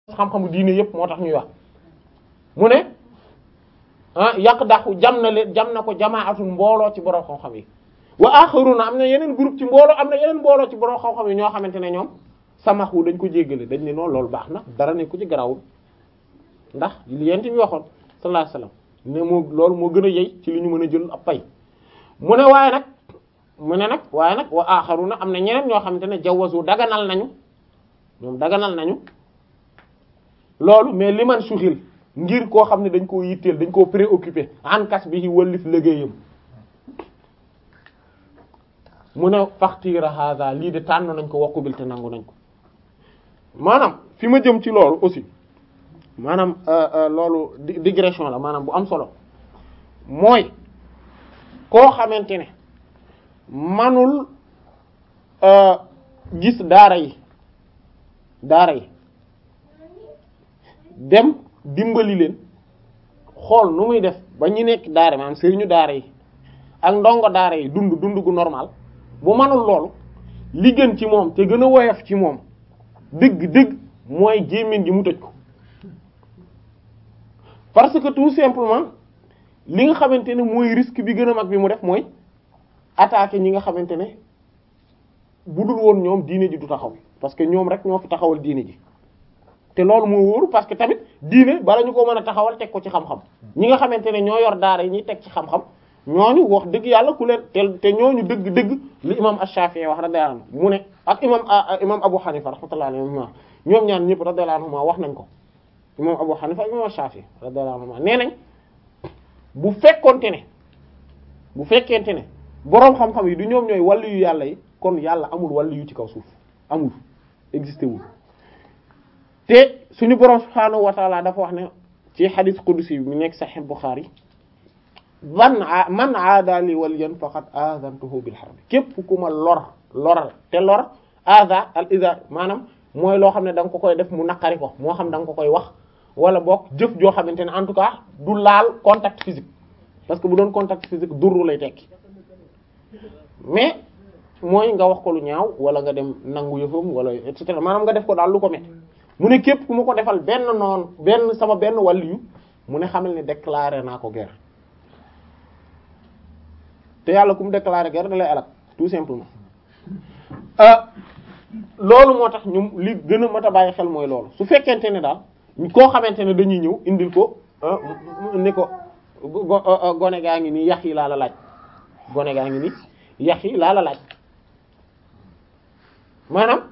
xam-xamu diine yépp moo tax ñuy wax mu ne ah yàq dàqu jam na leen jam na ko jamaatul mbooloo ci borom xam-xam yi wa axaruna am na yeneen groupe ci mbooloo am na yeneen mbooloo ci borom xam-xam yi ñoo xamante ne ñoom samaxu dañ ko jéggale dañ ne noonu loolu baax na dara ne ku ci garawul ndax li yent bi waxoon sallallahu alayhi wasallam ne moo loolu moo gën a yey ci li ñu mën a jël ab pay mu ne waaye nag mu ne nag waaye nag wa axaruna am na ñeneen ñoo xamante ne jawazu daganal nañu ñoom daganal nañu loolu mais li man suxil ngir koo xam ne dañ koo yitteel dañ koo préoccupé ankas bi wallif liggéeyam mu ne faxtiira hada lii de tànn nañ ko wokkubil te nangu nañ ko maanaam fi ma jëm ci loolu aussi maanaam loolu digression la maanaam bu am solo mooy koo xamante ne manul gis daara yi daara yi dem dimbali leen xool nu muy def ba ñu nekk daara maanaam sëriñu daara yi ak ndongo daara yi dund dund gu normal bu manul loolu li gën ci moom te gën a woyof ci moom dëgg dëgg mooy gémmiñ gi mu tëj ko parce que tout simplement li nga xamante ne mooy risque bi gën a mag bi mu def mooy attaquer ñi nga xamante ne bu dul woon ñoom diine ji du taxaw parce que ñoom rek ñoo fi taxawal diine ji te loolu moo wóoru parce que tamit diine bala ñu ko mën a taxawal teg ko ci xam-xam ñi nga xamante ne ñoo yor daara yi ñuy teg ci xam-xam ñooñu wax dëgg yàlla ku leen te te ñooñu dëgg dëgg li imam Ash-Shafi'i wax radiyallahu anhu mu ne ak imam imam Abu Hanifa rahmatullahi alayhi ñoom ñaan ñëpp radiyallahu anhu wax nañ ko imam Abu Hanifa imam Ash-Shafi'i radiyallahu anhu nee nañ bu fekkonte ne bu fekkente ne boroom xam-xam yi du ñoom ñooy wàllu yu yàlla yi kon yàlla amul wàllu yu ci kaw suuf amul existé wul te suñu boroom subhaanahu wa ta'ala dafa wax ne ci hadith qudsi bi mu nekk Sahih Bukhari man man aada li waliyan faqad azantuhu bil harb képp ku ma lor loral te lor aza al iza maanaam mooy loo xam ne da nga ko koy def mu naqari ko moo xam da nga ko koy wax wala boog jëf joo xamante ne en tout cas du laal contact physique parce que bu doon contact physique durru lay tekki mais mooy nga wax ko lu ñaaw wala nga dem nangu yëfam wala et cetera maanaam nga def ko daal lu ko met mu ne képp ku ma ko defal benn noonu benn sama benn waliyu mu ne xamal ne déclaré naa ko guerre te yàlla ku mu déclaré guerre da lay alak tout simplement loolu moo tax ñu li gën a mat a bàyyi xel mooy loolu su fekkente ne daal koo xamante ne dañuy ñëw indil ko ni ko gone gaa ngi nii yax yi laa la laaj gone gaa ngi nii yax yi laa la laaj maanaam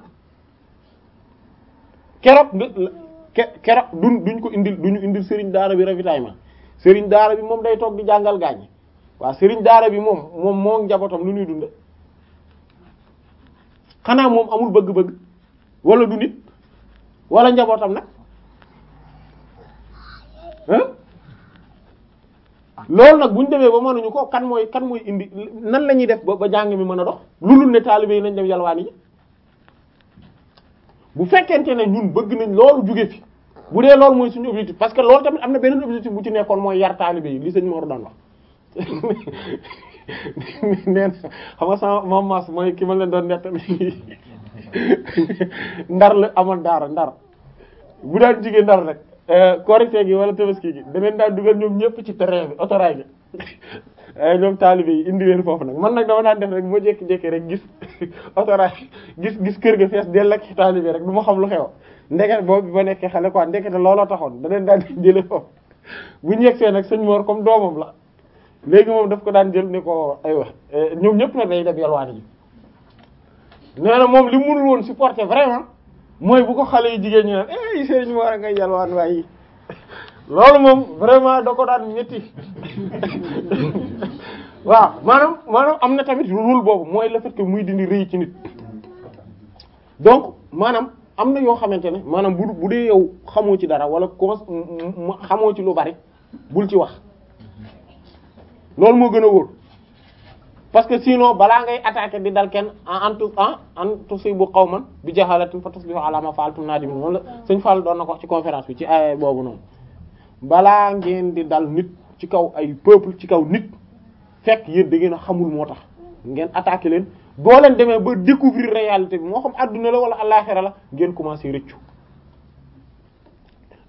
keroog keroog duñ duñ ko indil duñu indil sëriñ daara bi ravitaillement sëriñ daara bi moom day toog di jàngal gaañ waaw sëriñ daara bi moom moom moo njabootam lu ñuy dunde xanaa moom amul bëgg-bëgg wala du nit wala njabootam nag loolu nag bu ñu demee ba mënuñu ko kan mooy kan mooy indi nan la ñuy def ba ba jàng mi mën a dox lu dul ne taalibe yi nañ dem yalwaani ji bu fekkente ne ñun bëgg nañ loolu jóge fi bu dee loolu mooy suñu objectif parce que loolu tamit am na beneen objectif bu ci nekkoon mooy yar taalibe yi li sëñ Mor daan wax neen xam nga sama mam mas mooy ki ma leen doon nett ndar la amoon daara ndar bu daan jigéen ndar rek korite gi wala tabaski gi daneen daan dugal ñoom ñëpp ci terrain bi autorail bi ñoom taalibe yi indi leen foofu nag man nag dama daan def rek moo jékki-jékki rek gis autorail gis gis kër ga fees dell ak taalibe rek du ma xam lu xew ndeket boobu ba nekkee xale quoi ndekete looloo taxoon daneen daan jële foofu bu ñu yegsee nag sëñ Mor comme doomam la léegi moom daf ko daan jël ni ko aywa ñoom ñëpp nag day dem yalwaani ji nee na moom li mënul woon supporter vraiment mooy bu ko xale yi jigéen ñi naan eh sëriñ Mor a ngay yalwaan waaye loolu moom vraiment da ko daan métti waaw maanaam maanaam am na tamit rôle boobu mooy le fait que muy dindi rëy ci nit donc maanaam am na yoo xamante ne maanaam bu bu dee yow xamoo ci dara wala commence xamoo ci lu bari bul ci wax loolu moo gën a wóor parce que sinon balaa ngay attaquer di dal kenn en tout en en tusibu qawman bi jahalatin fa tusbihu ala ma fa'altum nadimin moom la sëñ Fall doon na ko wax ci conférence bi ci ay boobu noonu balaa ngeen di dal nit ci kaw ay peuple ci kaw nit fekk yéen da ngeen a xamul moo tax ngeen attaquer leen boo leen demee ba découvrir réalité bi moo xam adduna la wala àllaxira la ngeen commencer rëccu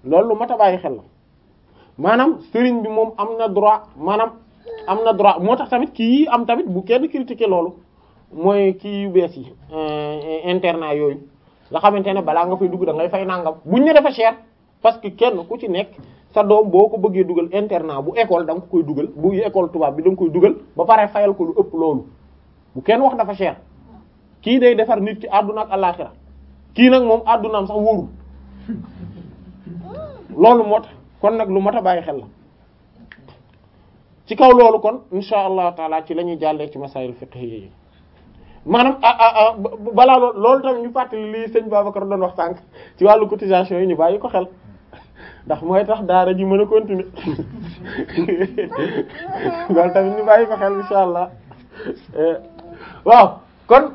loolu lu mat a bàyyi xel la maanaam sëriñ bi moom am na droit maanaam am na droit moo tax tamit kii am tamit bu kenn critiquer loolu mooy kii yu bees yi internat yooyu nga xamante ne balaa nga fay dugg da ngay fay nangam buñ ne dafa cher parce que kenn ku ci nekk sa doom boo ko bëggee dugal internat bu école da nga ko koy dugal bu école tubaab bi da nga koy dugal ba pare fayal ko lu ëpp loolu bu kenn wax dafa cher kii day defar nit ki àdduna ak àllaxira kii nag moom àddunaam sax wóorul loolu moo tax kon nag lu mat a bàyyi xel la ci kaw loolu kon insha allahu taala ci la ñuy jàllee ci masaayil fiqhiyya yi maanaam ah ah ah balaa loolu loolu tamit ñu fàttali lii sëñ Babacar doon wax sànq ci wàllu cotisation yi ñu bàyyi ko xel ndax mooy tax daara ji mën a continuer loolu tamit ñu bàyyi ko xel insha allah waaw kon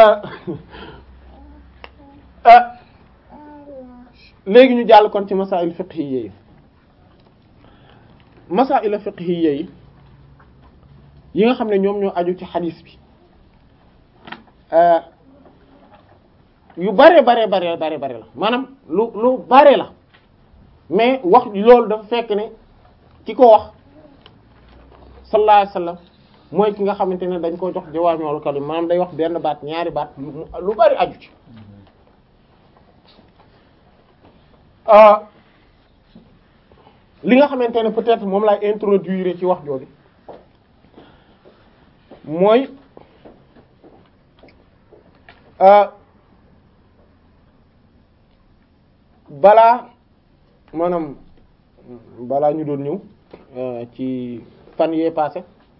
léegi ñu jàll kon ci masaa'il fiqhiyya yi masaa'il fiqhiyya yi yi nga xam ne ñoom ñoo aju ci xadiis bi yu bare bare bare bare bare la maanaam lu lu bare la mais wax loolu dafa fekk ne ki ko wax sallallahu alayhi wasallam mooy ki nga xamante ne dañ ko jox jawaami'ul kalim maanaam day wax benn baat ñaari baat lu bari aju ci li nga xamante ne peut-être moom laay introduire ci wax jooju mooy balaa maanaam balaa ñu doon ñëw ci fan yee passé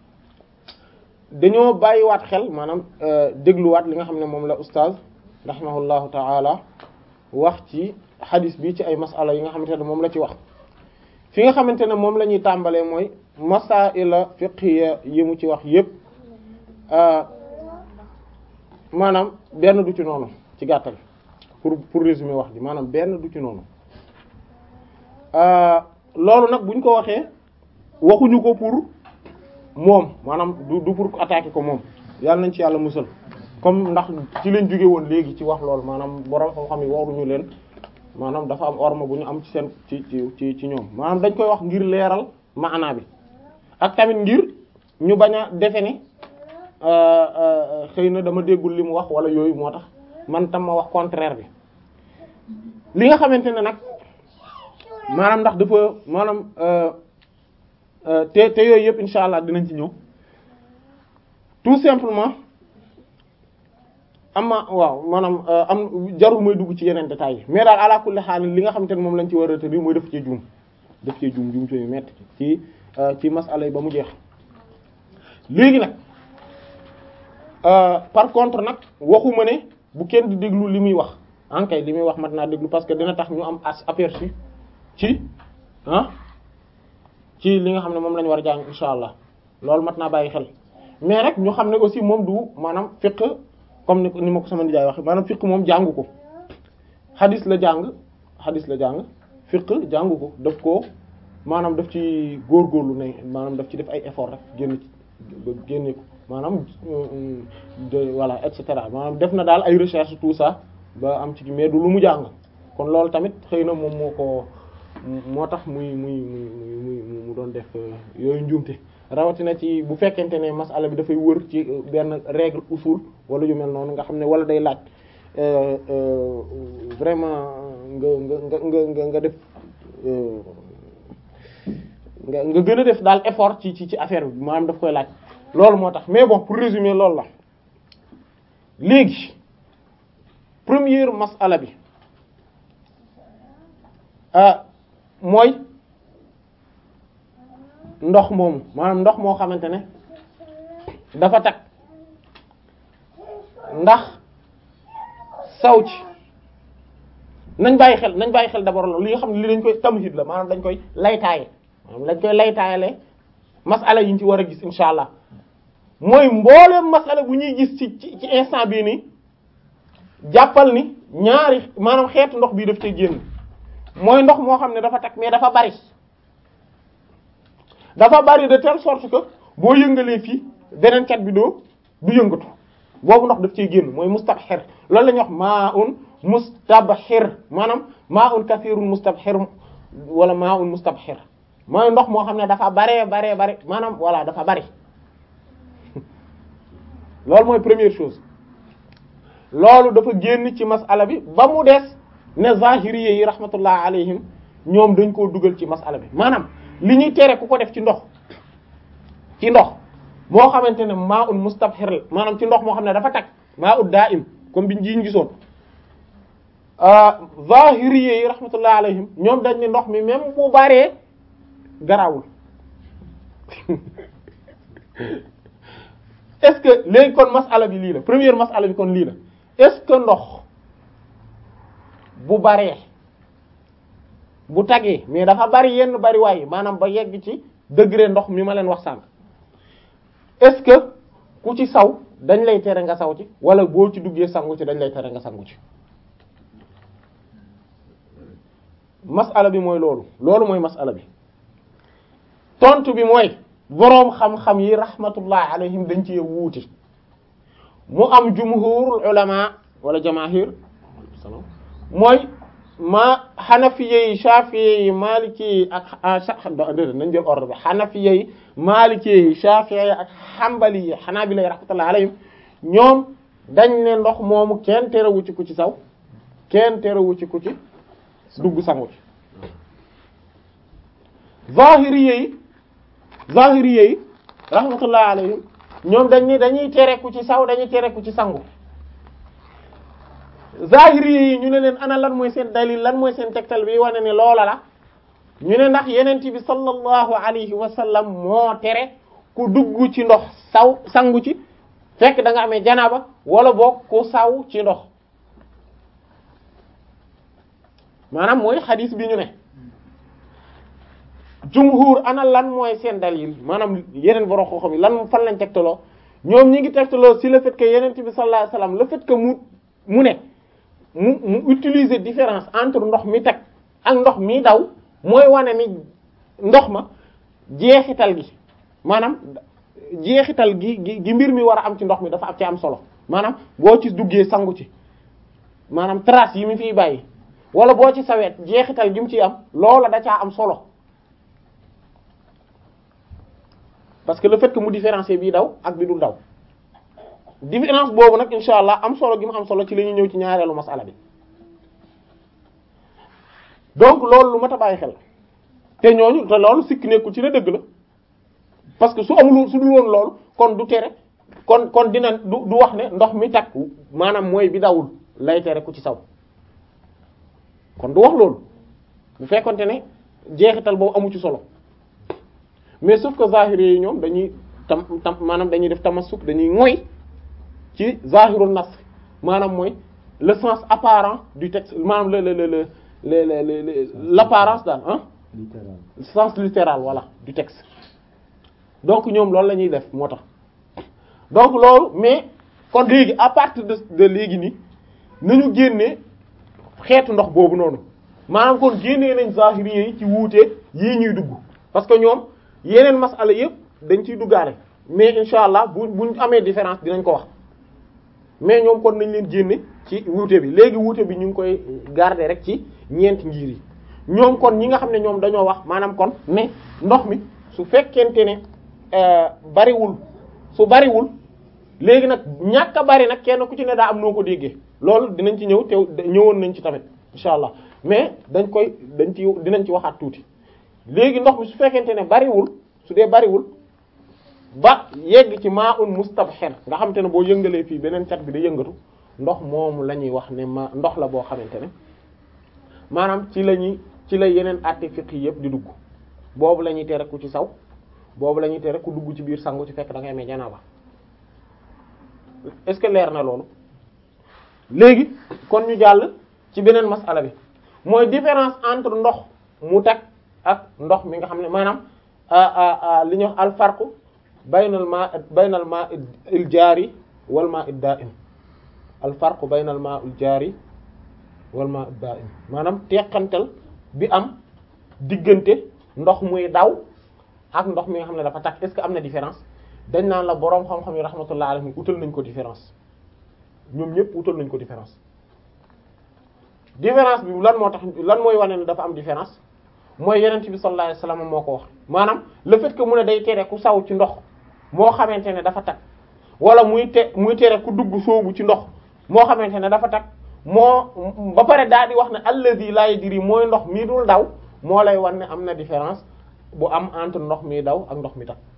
dañoo bàyyiwaat xel maanaam dégluwaat li nga xam ne moom la oustaz rahimahullahu ta'ala wax ci xadis bi ci ay masala yi nga xamante ne moom la ci wax fi nga xamante ne moom la ñuy tàmbalee mooy masaila fiqhiya yi mu ci wax yépp maanaam benn du ci noonu ci gàttal pour pour résumer wax ji maanaam benn du ci noonu loolu nag buñ ko waxee waxuñu ko pour moom maanaam du du pour attaquer ko moom yàlla nañ ci yàlla musal comme ndax ci leen jóge woon léegi ci wax loolu maanaam borom xam-xam yi waruñu leen maanaam dafa am orma bu ñu am ci seen ci ci ci ci ñoom maanaam dañ koy wax ngir leeral maanaa bi ak tamit ngir ñu bañ a defe ne xëy na dama déggul li mu wax wala yooyu moo tax man tam ma wax contraire bi li nga xamante ne nag maanaam ndax dafa maanaam te te yooyu yëpp insha allah dinañ ci ñëw tout simplement ama waaw maanaam am jarul mooy dugg ci yeneen détails yi mais daal ala kulli haal li nga xamante ne moom lañ ci war a retenir mooy def ci juum def ci juum juum yu metti ci ci masala yi ba mu jeex léegi nag par contre nag waxuma ne bu kenn di déglu li muy wax ankay li muy wax mat naa déglu parce que dina tax ñu am aperçu ci ah ci li nga xam ne moom la ñu war a jàng insha allah loolu mat naa bàyyi xel mais rek ñu xam ne aussi moom du maanaam fiqh comme ni ni ma ko sama nijaay wax maanaam fiqh moom jàngu ko xadis la jàng xadis la jàng fiqh jàngu ko daf ko maanaam daf ci góorgóorlu ne maanaam daf ci def ay effort rek génn ci ba génne ko maanaam de voilà et cetera maanaam def na daal ay recherche tout ça ba am ci mais du lu mu jàng kon loolu tamit xëy na moom moo ko moo tax muy muy muy muy mu doon def yooyu njuumte rawatina ci bu fekkente ne masala bi dafay wër ci benn règle usul wala yu mel noonu nga xam ne wala day laaj vraiment nga nga nga nga nga def nga nga gën a def daal effort ci ci ci affaire bi maanaam daf koy laaj loolu moo tax mais bon pour résumer loolu la léegi première masala bi ah mooy ndox moomu maanaam ndox moo xamante ne dafa tag ndax saw ci nañ bàyyi xel nañ bàyyi xel d'abord loolu li nga xam ne li dañ koy tamhid la maanaam dañ koy laytaaye maanaam dañ koy laytaayale masala yi ñu ci war a gis insha allah mooy mbooleem masala bu ñuy gis ci ci ci instant bii nii jàppal ni ñaari maanaam xeetu ndox bii daf cay génn mooy ndox moo xam ne dafa tag mais dafa bari dafa bari de telle sorte que boo yëngalee fii beneen cat bi doo du yëngatu boobu ndox daf cay génn mooy mustabxir loolu la ñuy wax maa un mustabxir maanaam maa un kathirun mustabxir wala maa un mustabhir mooy ndox moo xam ne dafa baree baree bari maanaam voilà dafa bari loolu mooy première chose loolu dafa génn ci masala bi ba mu des ne zahiriyé yi rahmatullah alayhim ñoom dañ koo dugal ci masala bi maanaam li ñuy tere ku ko def ci ndox ci ndox moo xamante ne maa un mustabhir la maanaam ci ndox moo xam ne dafa tag maa ut daa im comme biñ jiñ gisoon zahiriyé yi rahmatullah alayhim ñoom dañ ne ndox mi même bu baree garawul est-ce que léegi kon masala bi lii la première masala bi kon lii la est-ce que ndox bu baree bu tagee mais dafa bari yenn bari waaye maanaam ba yegg ci degré ndox mi ma leen wax sànq est-ce que ku ci saw dañ lay tere nga saw ci wala boo ci duggee sangu ci dañ lay tere nga sangu ci masala bi mooy loolu loolu mooy masala bi tontu bi mooy boroom xam-xam yi rahmatullah alayhim dañ ci wuuti mu am jumhurul ulama wala jamaahir mooy ma xanafiye yi shafiye yi maliki yi ak déedéet nañ jël ordre bi xanafiye yi maliki yi shafiye yi ak xambali yi xanaabila yi rahmatullah alayhim ñoom dañ ne ndox moomu kenn terewu ci ku ci saw kenn terewu ci ku ci dugg sangu ci zahiriye yi zahiriye yi rahmatullah alayhim ñoom dañ ni dañuy tere ku ci saw dañuy tere ku ci sangu zahiriye yi ñu ne leen ana lan mooy seen dalil lan mooy seen tegtal bi wane ne loola la ñu ne ndax yenent bi sallallahu alayhi wa sallam moo tere ku dugg ci ndox saw sangu ci fekk da nga amee janaba wala boog ku saw ci ndox maanaam mooy xadis bi ñu ne jumhur ana lan mooy seen dalil maanaam yeneen borom xam-xam yi lan fan lañ tegtaloo ñoom ñi ngi tegtaloo si le fait que yenent bi sallallahu alayhi wasallam le fait que mu mu ne mu mu utiliser différence entre ndox mi teg ak ndox mi daw mooy wane ni ndox ma jeexital gi maanaam jeexital gi gi gi mbir mi war a am ci ndox mi dafa am ci am solo maanaam boo ci duggee sangu ci maanaam trace yi mu fiy bàyyi wala boo ci sawet jeexital gi mu ciy am loola da caa am solo parce que le fait que mu différencier bii daw ak bi dul daw différence boobu nag insha allah am solo gi mu am solo ci la ñuy ñëw ci ñaareelu masala bi donc loolu lu mat a bàyyi xel te ñooñu te loolu sikk nekkul ci ne dëgg la parce que su amul su dul woon loolu kon du tere kon kon dina du du wax ne ndox mi takk maanaam mooy bi dawul lay tere ku ci saw kon du wax loolu bu fekkonte ne jeexital boobu amu ci solo mais sauf que zahiri yi ñoom dañuy tam tam maanaam dañuy def tamassuk dañuy moy ci zahirul nas maanaam mooy le sens apparent du texte maanaam le le le le le le l'apparence daal ah littéral sens littéral voilà du texte donc ñoom loolu la ñuy def moo tax donc loolu mais kon léegi à partir de de léegi nii nañu génnee xeetu ndox boobu noonu maanaam kon génnee nañ zahiri yi ci wuute yii ñuy dugg parce que ñoom yeneen masala yëpp dañ ciy duggaale mais insha allah bu buñ amee différence dinañ ko wax mais ñoom kon nañ leen génne ci wuute bi léegi wuute bi ñu ngi koy garder rek ci ñeenti ngir yi ñoom kon ñi nga xam ne ñoom dañoo wax maanaam kon ne ndox mi su fekkente ne bariwul su bariwul léegi nag ñàkk a bari nag kenn ku ci ne daa am noo ko déggee loolu dinañ ci ñëw te ñëwoon nañ ci tamit insha allah mais dañ koy dañ ci dinañ ci waxaat tuuti léegi ndox mi su fekkente ne bariwul su dee bariwul ba yegg ci maa un mustabhir nga xamante ne boo yëngalee fii beneen cat bi da yëngatu ndox moomu la ñuy wax ne ma ndox la boo xamante ne maanaam ci la ñuy ci la yeneen àtte fiqh yëpp di dugg boobu la ñuy tere ku ci saw boobu la ñuy tere ku dugg ci biir sangu ci fekk da ngay amee janaaba est-ce que leer na loolu léegi kon ñu jàll ci beneen masala bi mooy différence entre ndox mu tag ak ndox mi nga xam ne maanaam li ñuy wax al farqu baynal ma baynal ma il jaari wal ma id da'im al farqu baynal ma il jaari wal ma id da'im maanaam teqantal bi am diggante ndox muy daw ak ndox mi nga xam ne dafa tag est-ce que am na différence dañ naan la boroom xam-xam yi rahmatullah alayhim utal nañ ko différence ñoom ñëpp utal nañ ko différence différence bi lan moo tax lan mooy wane ne dafa am différence mooy yenent bi sallallahu alayhi wasallam moo ko wax maanaam le fait que mu ne day tere ku saw ci ndox moo xamante ne dafa tag wala muy te muy tere ku dugg soobu ci ndox moo xamante ne dafa tag moo ba pare daal di wax ne alladhi la yadri mooy ndox mii dul daw moo lay wan ne am na différence bu am entre ndox mi daw ak ndox mi tag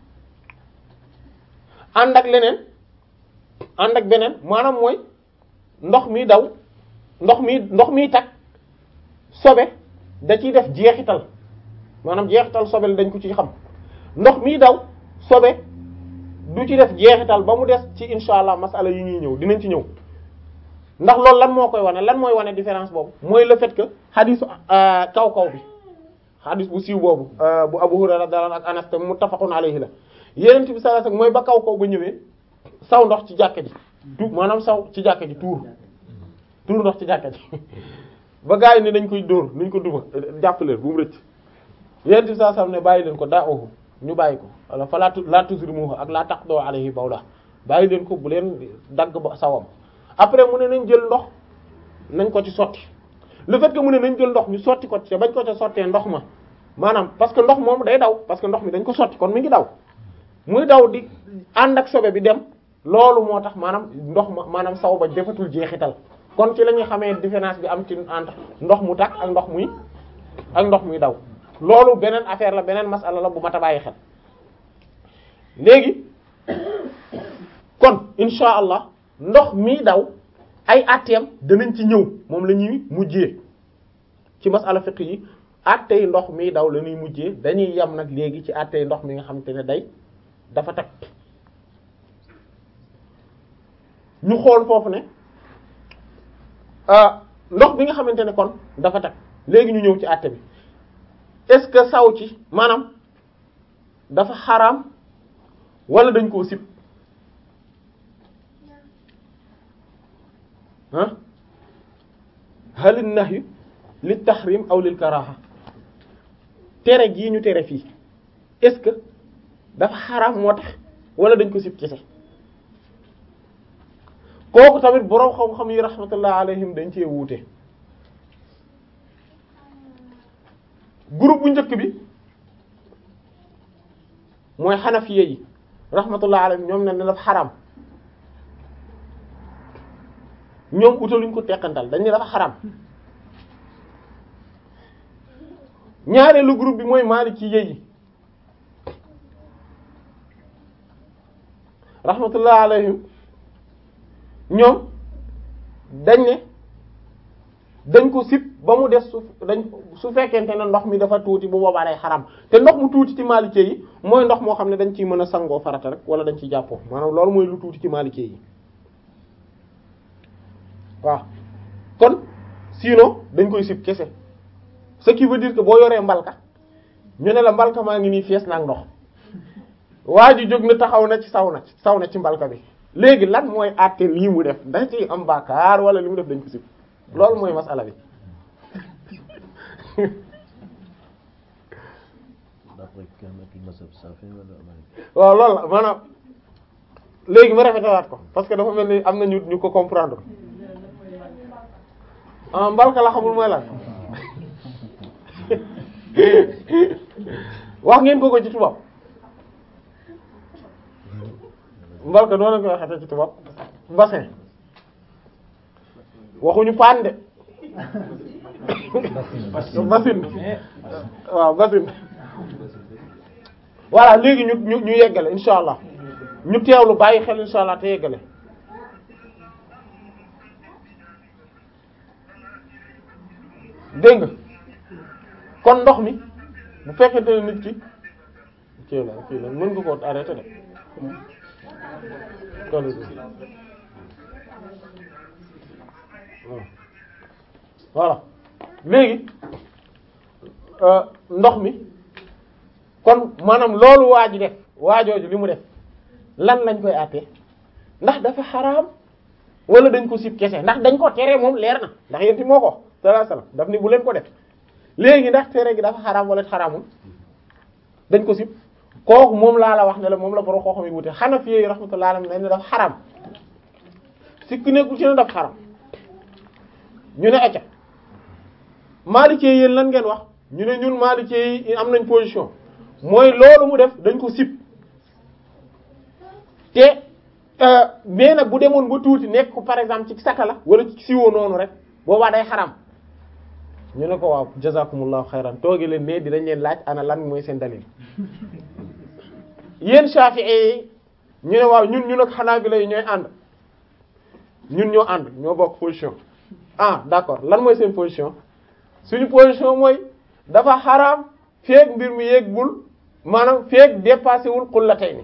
ànd ak leneen ànd ak beneen maanaam mooy ndox mi daw ndox mi ndox miy tag sobe da ciy def jeexital maanaam jeexital sobe la dañ ko ci xam ndox miy daw sobe du ci def jeexital ba mu des ci insha allah masala yi ñuy ñëw dinañ ci ñëw ndax loolu lan moo koy wane lan mooy wane différence boobu mooy le fait que xadisu kaw kaw bi xadis bu siiw boobu bu Abu Hurayra radiyallahu anhu ak Anas te muttafaqun alayhi la Yonent bi sallallahu alayhi wasallam mooy ba kaw kaw ba ñëwee saw ndox ci jàkka ji tu maanaam saw ci jàkka ji tuur tuur ndox ci jàkka ji ba gars yi ne dañ koy dóor nuñ ko duma jàppaleen bu mu rëcc Yonent bi sallallahu alayhi wasallam ne bàyyi leen ko daa ohu ñu bàyyi ko wala fa laa laa tuzrimuhu ak laa taqdu alayhi bawla bàyyi leen ko bu leen dagg ba sawam après mu ne nañ jël ndox nañ ko ci sotti le fait que mu ne nañ jël ndox ñu sotti ko ci bañ ko ca sottee ndox ma maanaam parce que ndox moom day daw parce que ndox mi dañ ko sotti kon mi ngi daw muy daw di ànd ak sobe bi dem loolu moo tax maanaam ndox ma maanaam saw ba defatul jeexital kon ci la ñuy xamee différence bi am ci entre ndox mu takk ak ndox muy ak ndox muy daw loolu beneen affaire la beneen masala la bu mat a bàyyi xel léegi kon insha allah ndox mi daw ay atteem danañ ci ñëw moom la ñuy mujjee ci masala fiqh yi attey ndox mi daw la ñuy mujjee dañuy yem nag léegi ci attey ndox mi nga xamante ne day dafa tag ñu xool foofu ne ndox bi nga xamante ne kon dafa tag léegi ñu ñëw ci atte bi est-ce que saw ci maanaam dafa xaraam wala dañ koo sib ah hal an-nahyu lit tahrim aw lil karaha tere gii ñu tere fii est-ce que dafa xaraam moo tax wala dañ ko sib kese kooku tamit boroom xam-xam yi rahmatullah alayhim dañ cee wuute groupe bu njëkk bi mooy xanafiye yi rahmatullah alayhim ñoom ne ne dafa xaraam ñoom utaluñ ko teqantal dañ ne dafa xaraam ñaareelu groupe bi mooy maliki yi rahmatullah alayhim ñoom dañ ne dañ ko sib ba mu des su dañ su fekkente ne ndox mi dafa tuuti bu boobaa day xaram te ndox mu tuuti ci maalikee yi mooy ndox moo xam ne dañ ciy mën a sangoo farata rek wala dañ ciy jàppoo maanaam loolu mooy lu tuuti ci maalikee yi waaw kon sinon dañ koy sib kese ce qui veut dire que boo yoree mbalka ñu ne la mbalka maa ngi nii fees na ak ndox waa ji jóg na taxaw na ci saw na saw na ci mbalka bi léegi lan mooy àtte lii mu def da ci am bàkkaar wala li mu def dañ ko sib loolu mooy masala bi waaw loolu la maanaam léegi ma rafetalaat ko parce que dafa mel ni am na ñu ñu ko comprendre ah mbalka la xamul mooy lan wax ngeen ko ko ci tubaab mbalka noonu la koy waxee ci tubaab bassin waxuñu paan de basin waaw basin voilà léegi ñu ñu ñu yeggale insha allah ñu teewlu bàyyi xel insha allah te yeggale dégg nga kon ndox mi bu fekkente ne nit ki kii la kii la mën nga ko arrêté de kon voilà léegi ndox mi kon maanaam loolu waa ji def waajooju li mu def lan lañ koy àttee ndax dafa xaraam wala dañ ko sib kese ndax dañ ko tere moom leer na ndax yéen ti moo ko sallallahu alayhi wasallam daf ni bu leen ko def léegi ndax tere gi dafa xaraam wala xaraamul dañ ko sib kooku moom laa la wax ne la moom la borom koo xam yi wute Hanafi yi rahmatullahi alayhim ne dafa xaraam sikk nekkul ci ne dafa xaraam ñu ne acca Maliki yéen lan ngeen wax ñu ne ñun Maliki yi am nañ position mooy loolu mu def dañ ko sib te mais nag bu demoon ba tuuti nekk ko par exemple ci satala wala ci siwo noonu rek boobaa day xaram ñu ne ko waaw jazakumullahu xayran toogi leen ne dinañ leen laaj ana lan mooy seen dalil yéen Shafi'i yi ñu ne waaw ñun ñun ak Hanabila yi ñooy ànd ñun ñoo ànd ñoo bokk position ah d'accord lan mooy seen position suñu position mooy dafa xaraam feek mbir mi yeggul maanaam feek dépassé wul xullatayni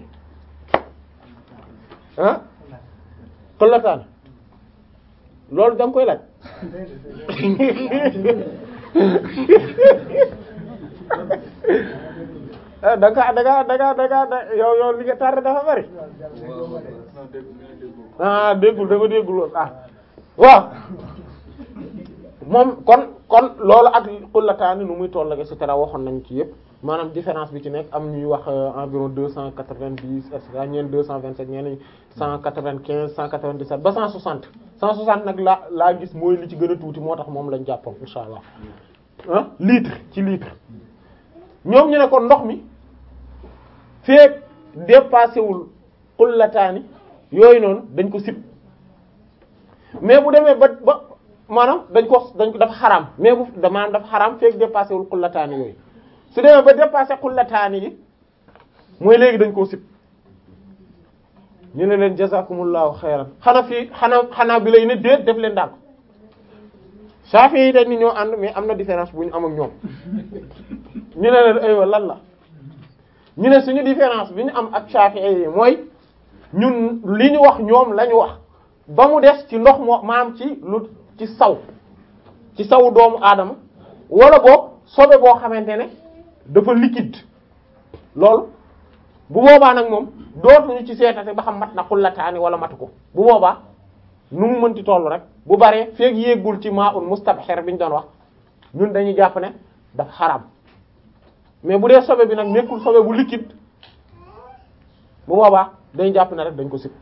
ah xullataan loolu da nga koy laaj ah da nga da nga da nga da nga yow yow li nga tardé dafa bari ah déggul dafa déggul woon ah waaw moom kon kon loolu ak xullataani nu muy toll ak et cetera waxoon nañ ci yëpp maanaam différence bi ci nekk am ñuy wax environ deux cent quatre-vingt-dix et cetera ñeen deux cent vingt-sept ñeen cent quatre-vingt-quinze cent quatre-vingt-dix-sept ba cent soixante cent soixante nag laa laa gis mooy li ci gën a tuuti moo tax moom lañ jàppoon insha allah ah litre ci litre ñoom ñu ne kon ndox mi feek dépassé wul xullataani yooyu noonu dañ ko sib mais bu demee ba ba maanaam dañ ko dañ ko dafa xaraam mais bu maanaam dafa xaraam feek dépassé wul xullataani yooyu su demee ba dépassé xullataani yi mooy léegi dañ koo sib ñu ne leen jazakumullahu xayran xanaa fii xanaa xanaa bi lay ne déet def leen daal Shafi yi dañ ni ñoo ànd mais am na différence bu ñu am ak ñoom ñu ne leen aywa lan la ñu ne suñu différence bi ñu am ak Shafi yi mooy ñun li ñu wax ñoom la ñu wax ba mu des ci ndox moo maam ci lu ci saw ci sawu doomu aadama wala boog sobe boo xamante ne dafa liquide loolu bu boobaa nag moom dootuñu ci seetate ba xam mat na xullataani wala matu ko bu boobaa nu mu mënti toll rek bu baree feeg yéegul ci maa un mustabxir bi ñu doon wax ñun dañuy jàpp ne dafa xaram mais bu dee sobe bi nag nekkul sobe bu liquide bu boobaa dañuy jàpp ne rek dañ ko sib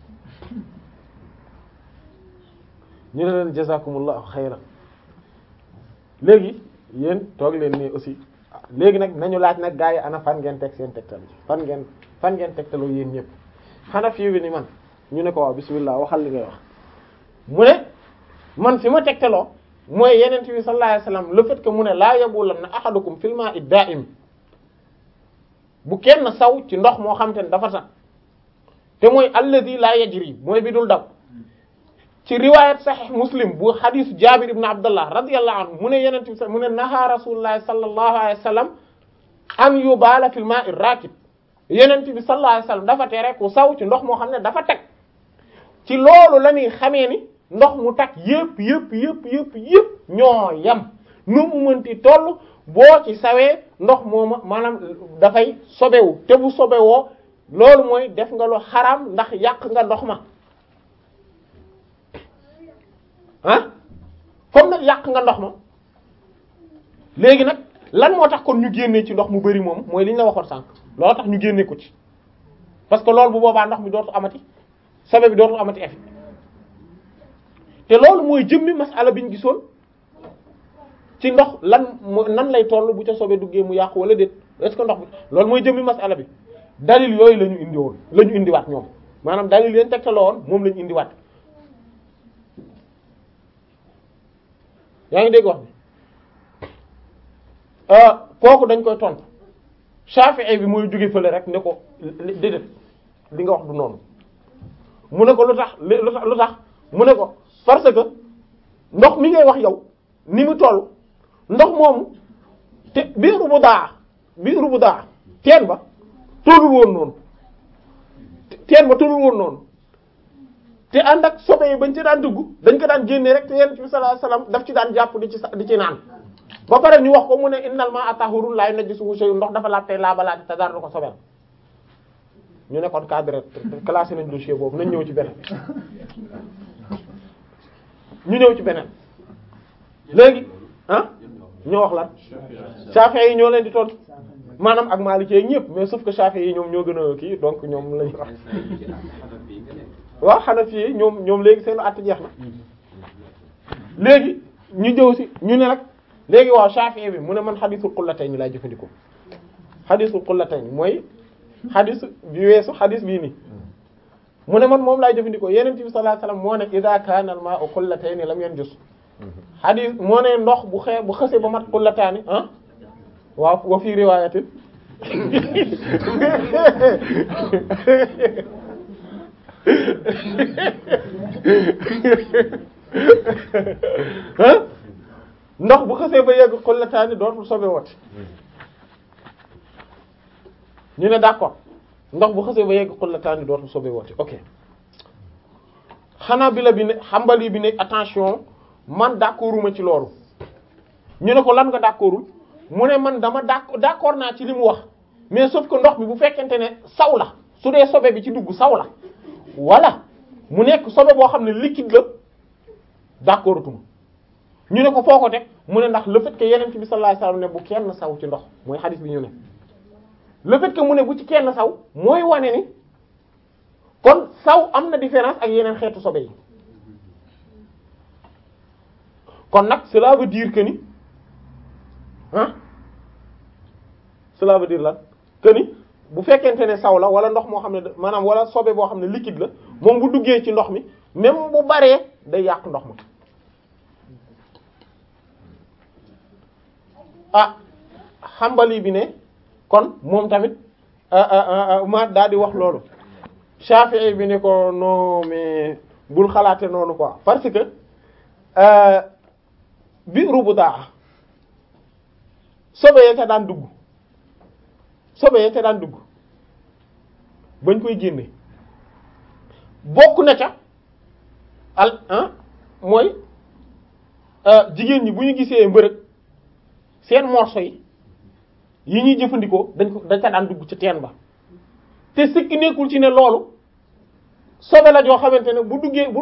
ñu ne leen jazakumullahu xayran léegi yéen toog leen nii aussi léegi nag nañu laaj nag gaa yi ana fan ngeen teg seen tegtal fan ngeen fan ngeen tegtaloo yéen ñëpp xanaa fii bi ni man ñu ne ko waaw bismillah waxal li ngay wax mu ne man fi ma tegtaloo mooy yeneen bi sallallahu alayhi wasallam le fait que mu ne laa yabulanna ahadukum fil ma'i da'im bu kenn saw ci ndox moo xam te ne dafa tax te mooy alladhi la yajri mooy bi dul daw ci riwayat sahih muslim bu hadith jabir ibn abdullah radiyallahu anhu mu ne yeneen bi mu ne naha rasulullah sallallahu alayhi wasallam an yubala fil ma'i rakib yeneen bi sallallahu alayhi wasallam dafa tere ku saw ci ndox moo xam ne dafa teg ci loolu la ñuy xamee ni ndox mu tag yëpp yëpp yëpp yëpp yëpp ñoo yem nu mu mënti toll boo ci sawee ndox mooma maanaam dafay sobewu te bu sobewoo loolu mooy def nga lu xaraam ndax yàq nga ndox ma ah comme nag yàq nga ndox ma léegi nag lan moo tax kon ñu génnee ci ndox mu bari moom mooy li ñu la waxoon sànq loolu tax ñu génnee ko ci parce que loolu bu boobaa ndox mi dootu amati sobe bi dootul amati effet te loolu mooy jëmmi masala bi ñu gisoon ci ndox lan nan lay toll bu ca sobe duggee mu yàqu wala déet est-ce que ndox bi loolu mooy jëmmi masala bi dalil yooyu la ñu indi woon la ñu indiwaat ñoom maanaam dalil leen tegtaloo woon moom la ñu indiwaat yaa ngi dégg wax bi kooku dañ koy tontu Shafi'i bi mooy jóge fële rek ne ko déedéet li nga wax du noonu mu ne ko lu tax lu tax lu tax mu ne ko parce que ndox mi ngay wax yow ni mu toll ndox moomu te biiru bu daa biiru bu daa teen ba tollul woon noonu teen ba tollul woon noonu te ànd ak sobe yi bañ ci daan dugg dañ ko daan génnee rek te yonent bi sallallahu alayhi wasallam daf ci daan jàpp di ci di ci naan ba pare ñu wax ko mu ne innal ma'a tahurun la yunajjisuhu shay'un ndox dafa laab tey laabalaate te dara du ko sobel ñu ne kon cadre classé nañ dossier boobu nañ ñëw ci beneen ñu ñëw ci beneen léegi ah ñoo wax lan Shafi'i yi ñoo leen di tontu maanaam ak Maliki yi ñëpp mais sauf que Shafi'i yi ñoom ñoo gën a kii donc ñoom lañu wax waaw Hanafi yi ñoom ñoom léegi seen att jeex na léegi ñu jëw si ñu ne nag léegi waaw Shafi'i bi mu ne man xadisul qullatayn laay jëfandikoo xadisul qullatayn mooy xadis bi weesu xadis bii nii mu ne man moom laay jëfandikoo yeneen bi sallallahu alayhi wasallam moo ne idha kana al ma'u qullatayn lam yanjus xadis moo ne ndox bu xee bu xëse ba mat qullataani ah waaw wa fi riwaayatin ah ndox bu xësee ba yegg xullataani dootul sobe wati ñu ne d'accord ndox bu xësee ba yegg xullataani dootul sobe wati ok xanaa bi la bi ne xambali bi ne attention man d'accorduma ci loolu ñu ne ko lan nga d'accordul mu ne man dama d'accord d'accord naa ci li mu wax mais sauf que ndox bi bu fekkente ne saw la su dee sobe bi ci dugg saw la wala mu nekk sobe boo xam ne liquide la d'accordutuma ñu ne ko foo ko teg mu ne ndax le fait que yeneen bi sallallahu alayhi wasallam ne bu kenn saw ci ndox mooy xadis bi ñu ne le fait que mu ne bu ci kenn saw mooy wane ni kon saw am na différence ak yeneen xeetu sobe yi kon nag cela veut dire que ni ah cela veut dire lan que ni bu fekkente ne saw la wala ndox moo xam ne maanaam wala sobe boo xam ne liquide la moom bu duggee ci ndox mi même bu baree day yàq ndox ma ah xambali bi ne kon moom tamit ma daal di wax loolu Shafi'i bi ne ko non mais bul xalaate noonu quoi parce que biiru bu daa sobe ya ca daan dugg sobe ya ca daan dugg bañ koy génne bokk na ca al ah mooy jigéen ñi bu ñu gisee mbërëg seen morso yi yi ñuy jëfandikoo dañ ko dañ ca daan dugg ci teen ba te sikki nekkul ci ne loolu sobe la joo xamante ne bu duggee bu